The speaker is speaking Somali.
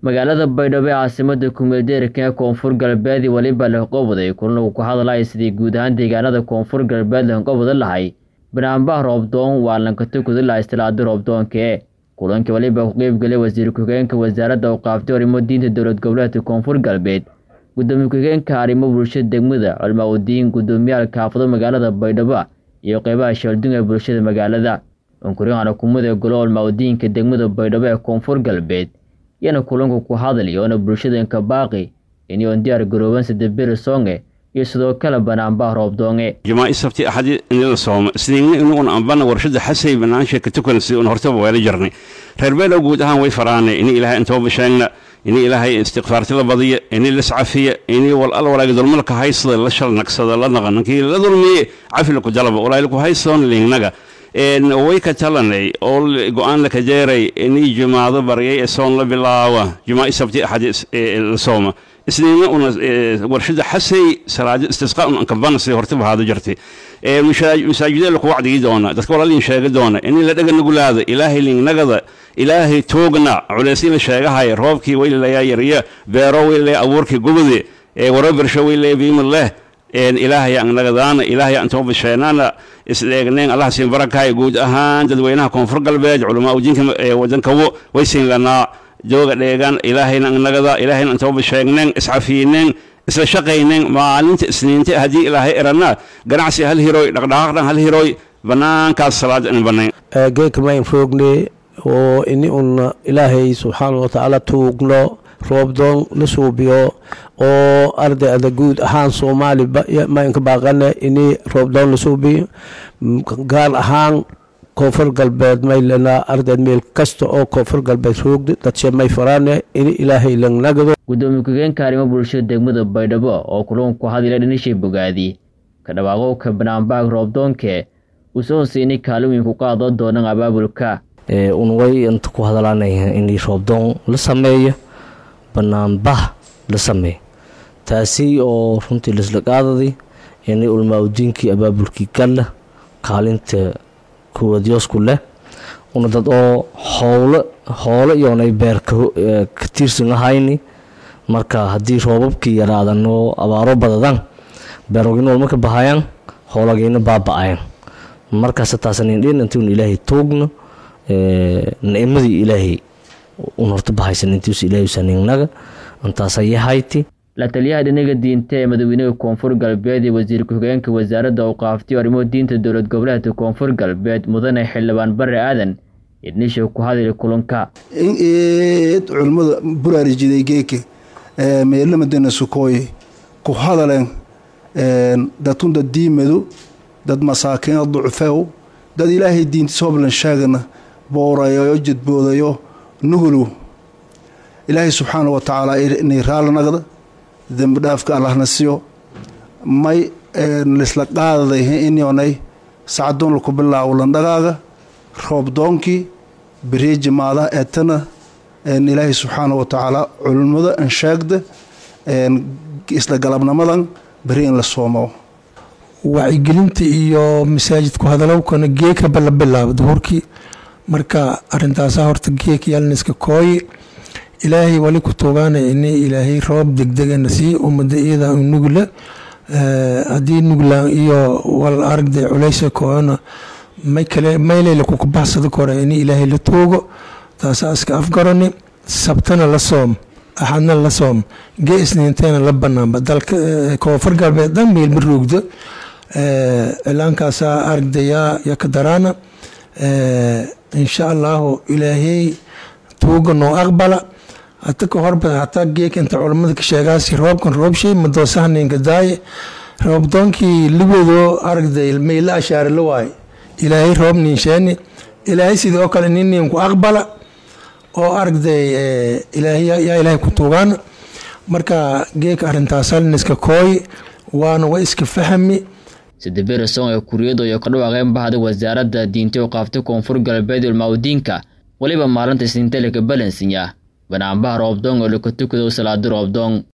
magaalada baydhabo ee caasimada kumeeldeerka ee koonfur galbeed weliba lehqowaday kulan uu ku hadlaya sidii guud ahaan deegaanada koonfur galbeed lehqowada lahay banaanbaha roobdoon waa lankatukuda laha istilaada roobdoonkee kulankii weliba ku qeybgalay wasiir ku-xigeenka wasaaradda u qaaftay arrimo diinta dowlad goboleedka koonfur galbeed gudoomiye ku-xigeenka arrimo bulshada degmada culmaa udiin guddoomiyaha kaafado magaalada baydhabo iyo qeybaha sheeldun ee bulshada magaalada unkuryaana kumada golo culmaa udiinka degmada baydhabo ee koonfur galbeed iyana kulanku ku hadlay oona bulshadanka baaqi iniyoon diyaar garooban sadeberi songe iyo sidoo kale banaanbaha roobdoonge jamaa'i sabti axadi inila sooma isniinna inuun ambana warshada xasay banaansha ka tukan si un hortaba weela jarnay reer beelow guud ahaan way faraanay ini ilaahay intooba sheegna ini ilaahay istikfaarti la badiya ini liscafiya ini wal al walaagi dulmalka haysada la shal nagsada la naqa nankii la dulmiye cafi laku jalaba walaahi ku haysoon liingnaga way ka talanay oo go-aan laka jeeray inii jumaado baryay ee soon la bilaawa jumaa'i sabti axadi la sooma isniinna una warshada xasay salaado istisqa un ankabana sidii hortaba haada jartay masaajidee laku wacdigi doona dadka walaalin sheega doona inii la dhaga nugulaada ilaahay liingnagada ilaahay toogna culeysii la sheegahaya roobkii waylayaa yarya beero waylaya abuurkii gubade warabersho waylaya biima leh ilaahay angnagadaana ilaahay antoo bisheenaana isdheegneen allah siin barakaay guud ahaan dadweynaha koonfur galbeed culamaa udiinka wadankawo way siin lanaa jooga dheegan ilaahayna angnagada ilaahayna antoo bisheegneen iscafiineen isla shaqayneen maalinta isniinta haddii ilaahay eranaa ganacsi hal hiroy dhaqdhaqaaqdhan hal hiroy banaankaas salaada in banayn geekamayn roogne oo ini un ilaahay subxaana watacaala tuugno roobdoon la suubiyo oo ardayda guud ahaan soomaali maynka baaqane ini roobdoon la suubiyo gaar ahaan koonfur galbeed maylana ardayd meel kasta oo koonfur galbeed roogda dadshe may faraane ini ilaahay langnagado gudoomiye ku-xigeenka arrimo bulshada degmada baydhabo oo kulan ku hadila dhinishay bogaadi ka dhawaaqowka banaanbaag roobdoonkee uu soo hoseyni kaalin weyn ku qaado doonan abaabulka unway inta ku hadlaanaya in roobdoon la sameeyo banaanbah la sameeyo taasi oo runtii laisla qaadadi inay ulmaaudiinkii abaabulkii galla kaalinta kuwadyoosku leh una dad oo howlo hoolo iyoonay beer ka tiirsan ahayni marka haddii roobabkii yaraadan oo abaaro badadaan beerogina walma ka bahayaan hoolagayna baaba-ayan markaas taasnindhin intuun ilaahay tuugno nicmadii ilaahay un horta bahaysan intiis ilaahay saningnaga intaasayahaytii la taliyaha dhinaga diinta ee madaxweynaha koonfur galbeed iyo wasiir ku-xigeenka wasaaradda u qaaftay arrimo diinta dowlad goboleedka koonfur galbeed mudane xildhibaan bare aadan idnisha ku hadli kulanka culimmada buraarijiday geeke meelamadana sukooye ku hadaleen dadun dad diimadu dad masaakiina ducfew dad ilaahay diintiis hoblan sheegana boorayo jadboodayo nuhulu ilaahay subxaana wa tacaala inay raali naqda dembi dhaafka allahna siyo may lisla qaadaday inyoonay sacdoon laku bilaawo landhagaaga roobdoonkii beriijimaada eetana ilaahay subxaana wa tacaala culimmada ansheegda isla galabnamadan beri in la soomo wacyigelinta iyo masaajidku hadalowkana geekaba la bilaabo duhurkii marka arintaasa horta geek yaalniska kooye ilaahay wali ku tuugaana ini ilaahay roob degdegana sii umada iyada nugla haddii nuglaan iyo wal aragda culeysa koona may kale mayleyla kukabaxsada kore ini ilaahay la tuugo taasa iska afgarani sabtana la soom axadna la soom gee isniinteena la banaanba dalka koonfur galbeed dhan meelma roogdo cilaankaasa aragdayaa yaka daraana insha allahu ilaahay tuuga noo aqbala hata ka horba hataa geeka inta culammada ka sheegaasi roobkan roobshay madoosahaninka daaye roobdoonkii ligoodoo aragday mayla ashaare la waaye ilaahay roob ninsheeni ilaahay sidii oo kale nininku aqbala oo aragday yaa ilaahay ku tuugaana marka geeka arintaasalniska kooy waana wa iska fahmi sadeberi song ee kuriyadu iyo ka dhawaaqeen bahda wasaaradda diinta u qaaftay koonfur galbeed ulmaaudiinka weliba maalinta isniinta laka balansinya banaanbaha roobdoong oo laka tukado salaado roobdoong